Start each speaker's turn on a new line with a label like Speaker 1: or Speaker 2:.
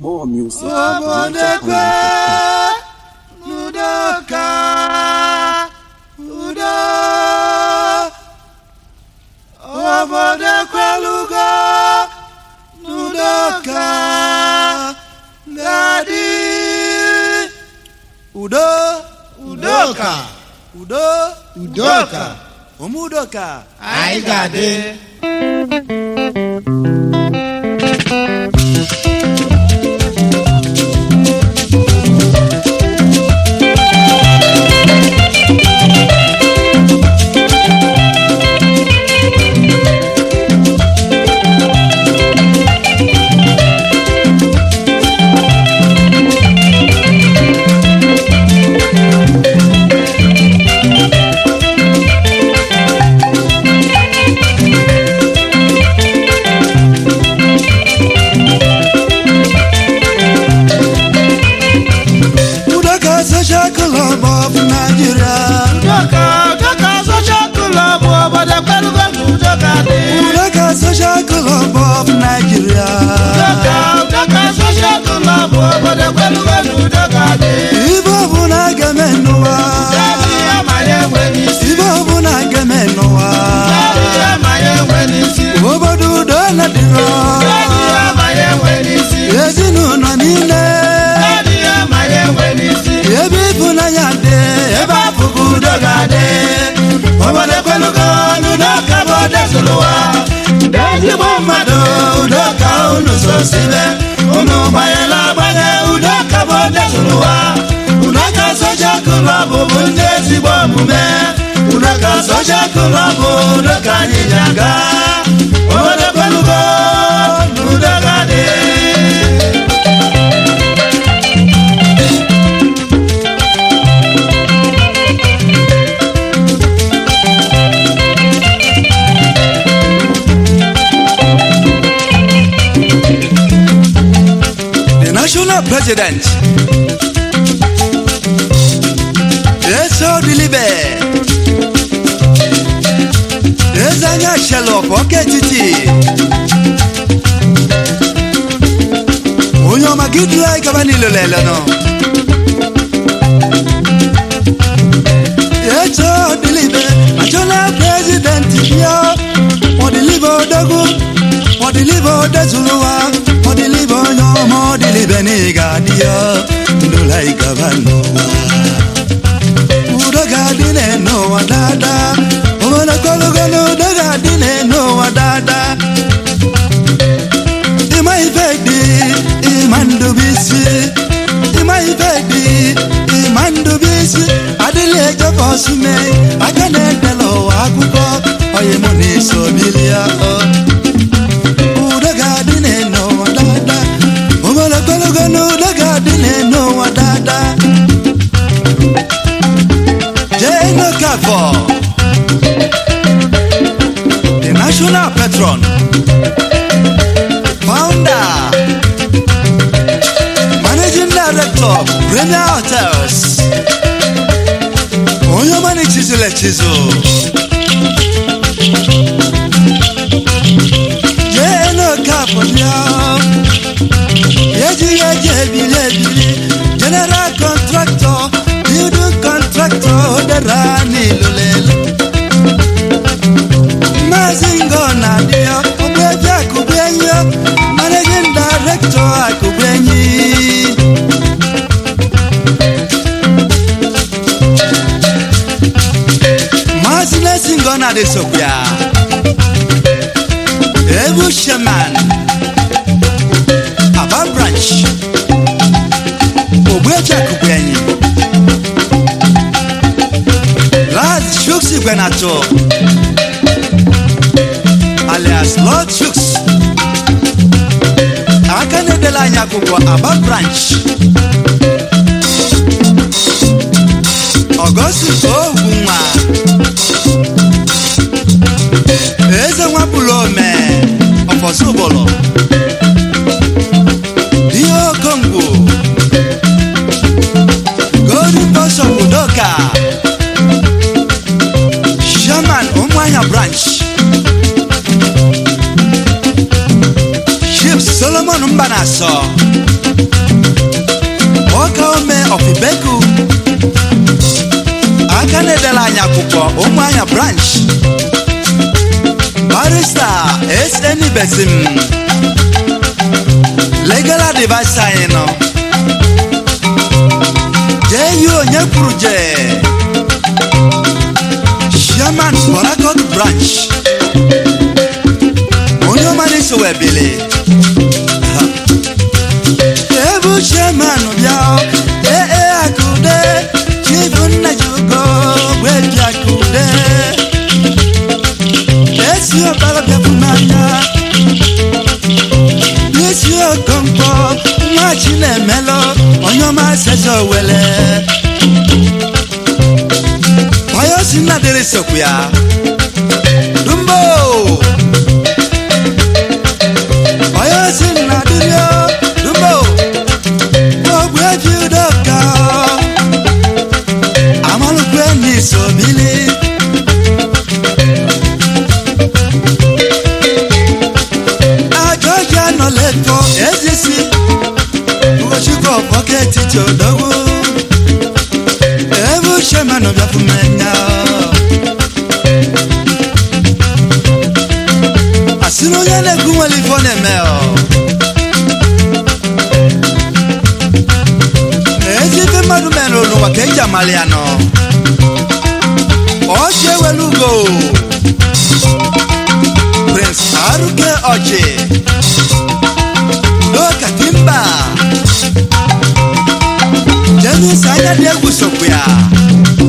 Speaker 1: More music.
Speaker 2: Obodekwe Udoka Udo Obodekwe Lugo Udoka Ngadi Udo Udoka Udo
Speaker 3: Udoka
Speaker 2: Omudoka
Speaker 3: anyị ga-adị
Speaker 2: Udoka Social Club of Nigeria
Speaker 3: Udoka Udoka social club Obodekwe Lugo Udoka dị
Speaker 2: Udoka Social Club of Nigeria
Speaker 3: Udoka Udoka social club Obodekwe Lugo Udoka dị
Speaker 2: Ibe ọbụla ga-eme n'ụwa
Speaker 3: Ndị amaghị enwe n'isi
Speaker 2: Ibe ọbụla ga-eme n'ụwa
Speaker 3: Ndị amaghị enwe n'isi
Speaker 2: Obodo udo na dịrọ
Speaker 3: Ndị amaghị enwe n'isi
Speaker 2: Ezinụlọ niile
Speaker 3: Ndị amaghị enwe n'isi
Speaker 2: Ebe ịfụnanya dị Ebe afụgo udo ga-adị
Speaker 3: Obodekwe Lugo Udoka bụ odezụlụwa
Speaker 2: Ndị ezigbo mmadụ udo ka unu sosibe
Speaker 3: unu gbanyela agbanye Udoka bụ odezụlụwa Udoka social club bụ ndị ezigbo omume Udoka social club bụ Udoka anyị ji aga Obodekwe Lugo Udoka dị
Speaker 2: The national president Eso Dilibe Eze anya Shelop ọka etiti onye ọma gị duru anyị gaba n'ilo lele nọ Eso Dilibe national president bịa ọdịlibe odogwu ọdịlibe odezuluwa ọdịlibe onye ọma ọdịlibe na ị ga-adị ya ndola ị gaba n'ụwa udo ga-adị n'ụwa daadaa obodo kologo na udo ga-adị n'ụwa daadaa ịma ife dị ịma ndụbisi ịma ife dị ịma ndụbisi adịla ejefe ọsụme aka na-edela ụwa akwụkwọ onye mụ na-eso bilia udo ga-adị n'ụwa daadaa obodo kologo na udo ga-adị n'ụwa daadaa Jane Okafor, the national patron, founder, managing director, Premier Hotels, onye ọma na-echizula echizu. Jane Okafor bịa, ejighị eji ebili ebili, general contractor, building contractor dara n'ilulelu. Maazị Ngo na-adị ya, Ogbuefi Akụgbuenyi ya, managing director Akụgbuenyi. Maazị Nesi Ngo na-adị sokwa. Ebu Sheman, Aba branch, Ogbuefi Akụgbuenyi. Laz Shooks Igwenato alias Lord Shooks aka na-edela anyị akwụkwọ Aba branch Ọgọstus Ogunwa Eze nwapụrụ ome ọfọsụbụlụ Ihe Okongwu Golden Bishop Udoka Shaman Umuahia branch Chief Solomon Mbanaso ọka ome ọfibeku aka na-edela anyị akwụkwọ ụmụanya branch barista sn besim legal advice anyị nọ jee onye kwuru jee chairman borakot branch onye ọmara iso wee bili ebu chairman bịa ee ee akụde chifu nna ji ugo gweji akụde esi ọbara bịapụ n'anya n'isi okonkwo nwa chi na-emelụ onye ọma seze owele onye osi nna dịrị sokwu ya dumbo onye osi nna dịrị o dumbo ogbe ji udoka amalụkwe n'iso bili ajọja nọ lẹtọ ezisi ugochukwu bọketi jodogwu ebu shemanụ bịafumenya asị na onye na-ekwu nwere ife ọ na-eme ọ ezi ife mmadụ mere n'ụwa ka eji amalị ya nọ ọchị ewelu ugo prince aruke ọchị udoka timba jemis anya dị egwu sokwu ya